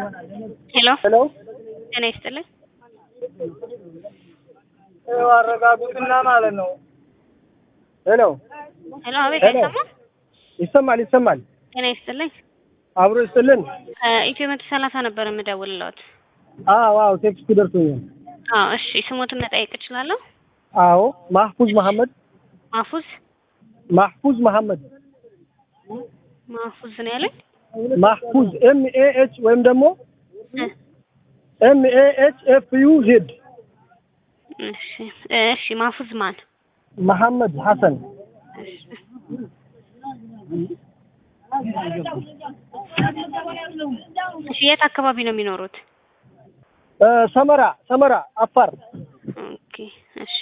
ሄሎ ሄሎ ጤና ይስጥልኝ። ይኸው አረጋጉትና ማለት ነው። ሄሎ ሄሎ አቤት፣ ሄሎ። አይሰማም? ይሰማል ይሰማል። ጤና ይስጥልኝ። አብሮ ይስጥልን። ከኢትዮ መቶ ሰላሳ ነበር የምደውልልዎት። አዎ አዎ፣ ቴክስቱ ደርሶኛል። አዎ እሺ፣ ስሞትን መጠየቅ እችላለሁ? አዎ ማህፉዝ መሐመድ ማፉዝ ማህፉዝ መሐመድ ማፉዝ ነው ያለኝ። ማህፉዝ ኤም ኤ ኤች ወይም ደግሞ እ፣ ኤም ኤ ኤች ኤፍ ዩ ዜድ እሺ እሺ፣ ማፉዝ ማን? መሐመድ ሐሰን እሺ እሺ፣ የት አካባቢ ነው የሚኖሩት? እ፣ ሰመራ ሰመራ አፋር። ኦኬ እሺ።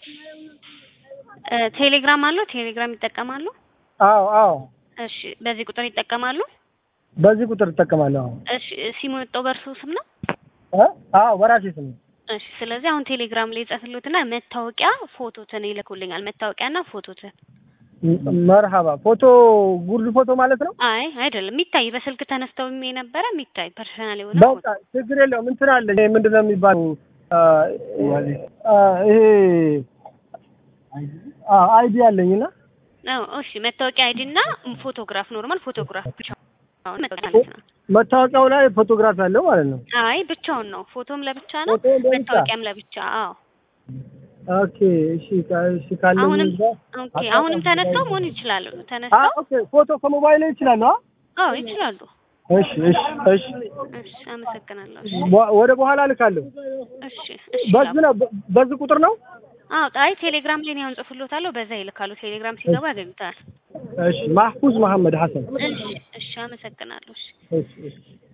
እ፣ ቴሌግራም አለው? ቴሌግራም ይጠቀማሉ? አዎ አዎ፣ እሺ፣ በዚህ ቁጥር ይጠቀማሉ? በዚህ ቁጥር እጠቀማለሁ። እሺ፣ ሲሙ የወጣው በእርሱ ስም ነው? እ? አዎ በራሴ ስም ነው። እሺ ስለዚህ አሁን ቴሌግራም ላይ ጻፍልዎትና መታወቂያ ፎቶትን ይልኩልኛል። መታወቂያና ፎቶትን። ም- መርሃባ ፎቶ ጉርድ ፎቶ ማለት ነው። አይ አይደለም፣ የሚታይ በስልክ ተነስተው የነበረ የሚታይ ፐርሰናል የሆነ ፎቶ። በቃ ችግር የለውም። እንትን አለ ይሄ ምንድን ነው የሚባለው? አ፣ አ፣ ይሄ አ፣ አይዲ አለኝና አዎ እሺ፣ መታወቂያ አይዲ እና ፎቶግራፍ፣ ኖርማል ፎቶግራፍ ብቻውን መታወቂያ ማለት ነው። መታወቂያው ላይ ፎቶግራፍ ያለው ማለት ነው። አይ ብቻውን ነው፣ ፎቶም ለብቻ ነው፣ ፎቶም ለብቻ። መታወቂያም ለብቻ። አዎ ኦኬ እሺ፣ ካ- እሺ ካለኝ አሁንም እዛ ኦኬ፣ አሁንም ተነስተው መሆን ይችላሉ። አ፣ ተነስተው ኦኬ ፎቶ ከሞባይል ላይ ይችላል። አ አዎ ይችላሉ። እሺ እሺ እሺ፣ እሺ አመሰግናለሁ። እሺ በ- ወደ በኋላ ልካለሁ። እሺ እሺ በዚህ ነው በ- በዚህ ቁጥር ነው። አዎ አይ ቴሌግራም ላይ ነው ጽፍሎታለሁ፣ በዛ ይልካሉ። ቴሌግራም ሲገባ ያገኙታል። እሺ ማህፉዝ መሐመድ ሐሰን። እሺ እሺ አመሰግናለሁ። እሺ እሺ እሺ